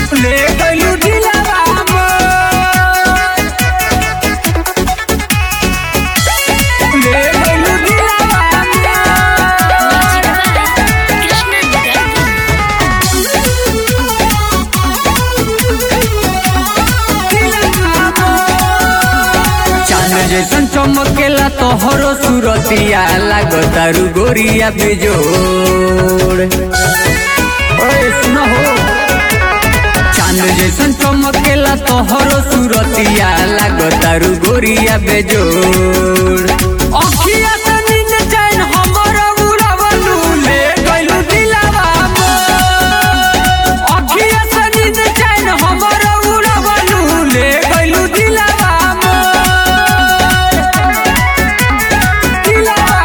ले गइलू दिलवा मोर ले गइलू दिलवा चांद जैसन चमकेला तोहरो सुरतिया लागतारू गोरिया बेजोड़ ओए सुनो हो चांद जैसन चमकेला तोहरो सुरतिया लागतारू गोरिया बेजोड़ अखिया से नींद चैन हमर उड़ावलू ले गइलू दिलवा मोर अखिया से नींद चैन हमर उड़ावलू ले गइलू दिलवा मोर दिलवा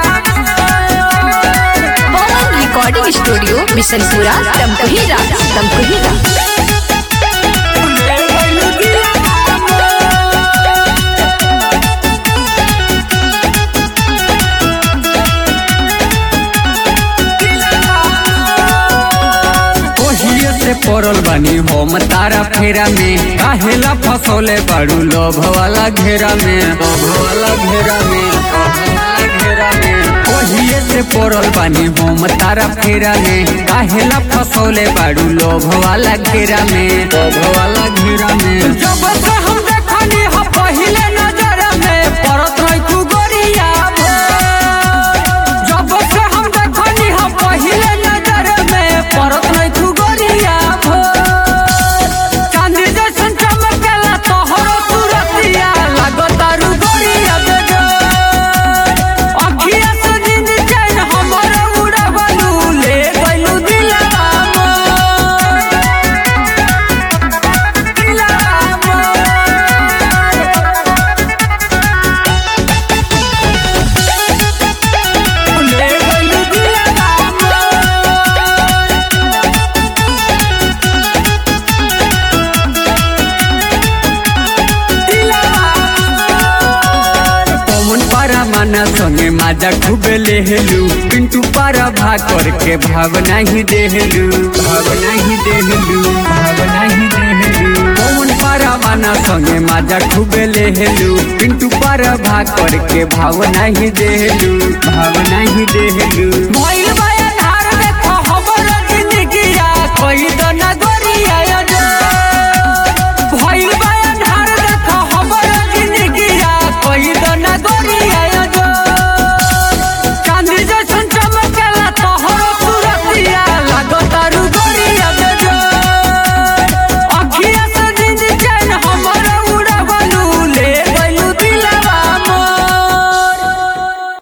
पवन रिकॉर्डिंग स्टूडियो बिशनपुरा तमकुहीरा तमकुहीरा ले गइलू दिलवा मोर ओहिए से पड़ल बानी हम तारा फेरा में काहेला फसोले बाड़ू लोभ वाला घेरा में लोभ वाला घेरा में लोभ वाला घेरा में ओहिए से पड़ल बानी हम तारा फेरा में काहेला फसोले बाड़ू लोभ वाला घेरा में लोभ वाला घेरा में जब से हम देखनी हम पहिले नजर में परत रही तू गोरिया भोर। जब से हम देखनी हम पहिले नजर में परत नहीं तू गोरिया भोर। चांदी जैसन चमकेला तोहरो सूरतिया लागतारू गोरिया बेजोर। अखिया से नींद चैन हमर उड़ावलू, ले गइलू दिलवा मोर। दिलवा मोर। ले गइलू दिलवा मोर। पवन पारा माना संगे माजा खूबे लेहलू पिंटू पारा भा करके भावना ही देहलू भावना ही देहलू भावना ही देहलू पवन पारा माना संगे माजा खूबे लेहलू पिंटू पारा भा करके भावना ही देहलू भावना ही देहलू भइल बा